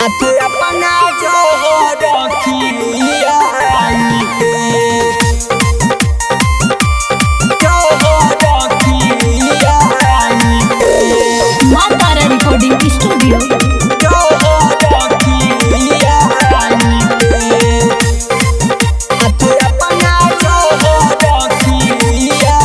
तू अपना जो हो रखिया जो हो रखिया माँ तारा रिकॉर्डिंग स्टूडियो जो हो रखिया तू अपना जो हो रखिया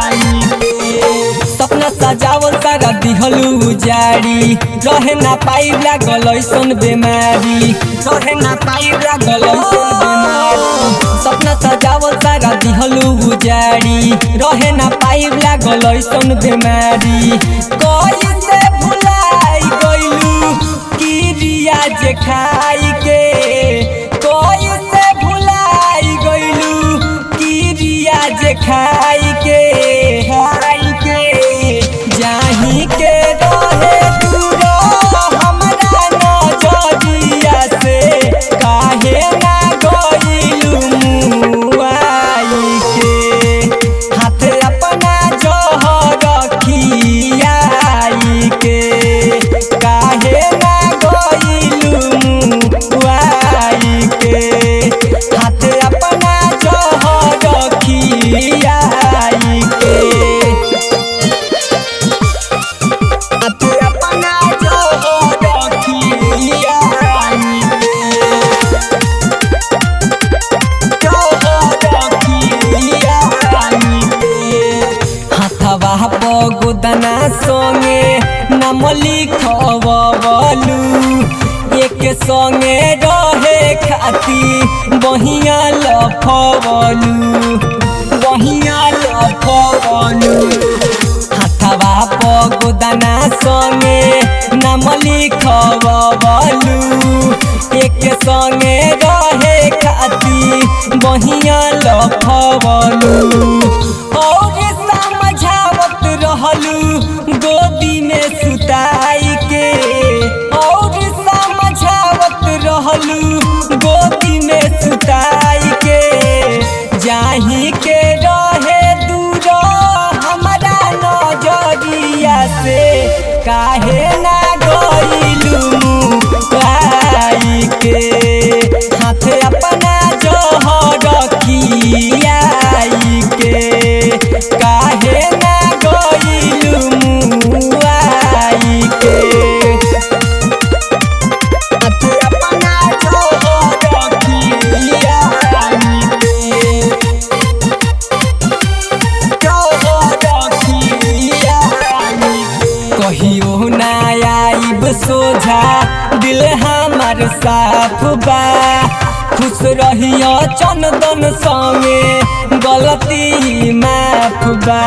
सपना सजावल सारा दिहलू उजाड़ी रहे ना पाई लागल ऐसन बेमारी रहे ना पाई लागल ऐसन बेमारी सपना सजावल सारा दिहलू उजाड़ी रहे ना पाई लागल ऐसन बेमारी कैसे भुलाई गइलू किरिया जे खाई के कैसे भुलाई गइलू किरिया जे खाई के खाई के जाही के रहे दूर हमरा नजरिया से काहे ना गइलू मुआई के हाथ अपना जहर खियाई के काहे ना गइलू मुआई के हाथ अपना जहर खियाई के तू अपना जो हो रखिया जो हो रखिया हाथवा पगोदना संगे नाम लिखवलू एक संगे रहे खाती बहिया लफवलू बहिया लफवलू हाथवा पगोदना संगे नाम लिखवलू एक संगे रहे खाती बहिया लफवलू और समझावत रहलू गोदी में सुताई के और समझावत रहलू गोदी में सुताई के जाही के रहे दूर हमारा नजरिया से काहे ना गइलू मुआई के हाथ अपना जहर खियाई के काहे ना गइलू मुआई के तू अपना जहर खियाई के कहियो ना आइब सोझा दिल हमार साफ बा खुश रहियो चंदन संगे गलती माफ बा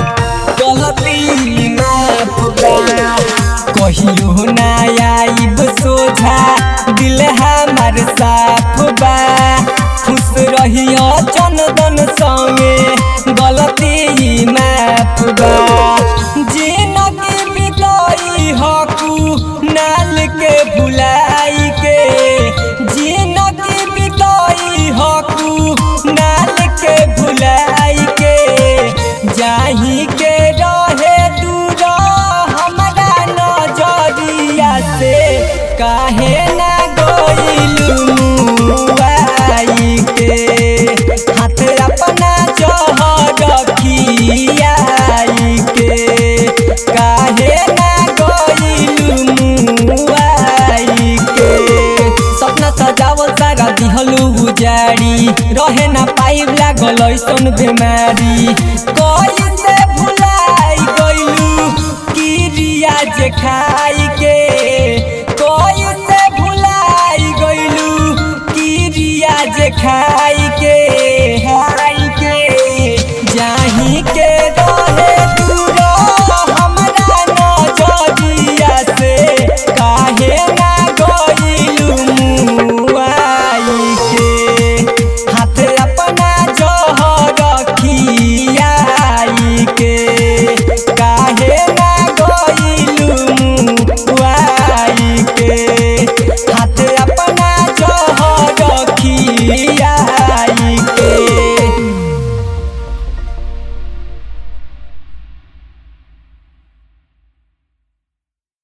गलती माफ बा कहियो ना आइब सोझा दिल हमार साफ बा खुश रहियो चंदन संगे गलती माफ बा जिनगी बिताई हकू नाल के भुलाई के जिनगी बिताई हकू नाल के भुलाई के जाही के रहे दूर हमारा नजरिया से काहे ना गइलू मुआई के हाथ अपना जहर खियाई के काहे ना गइलू मुआई के सपना सजावल सारा दिहलू उजाड़ी रहे ना पाई लागल ऐसन बेमारी कैसे भुलाई गइलू किरिया जे खाई के कैसे भुलाई गइलू किरिया जे खाई के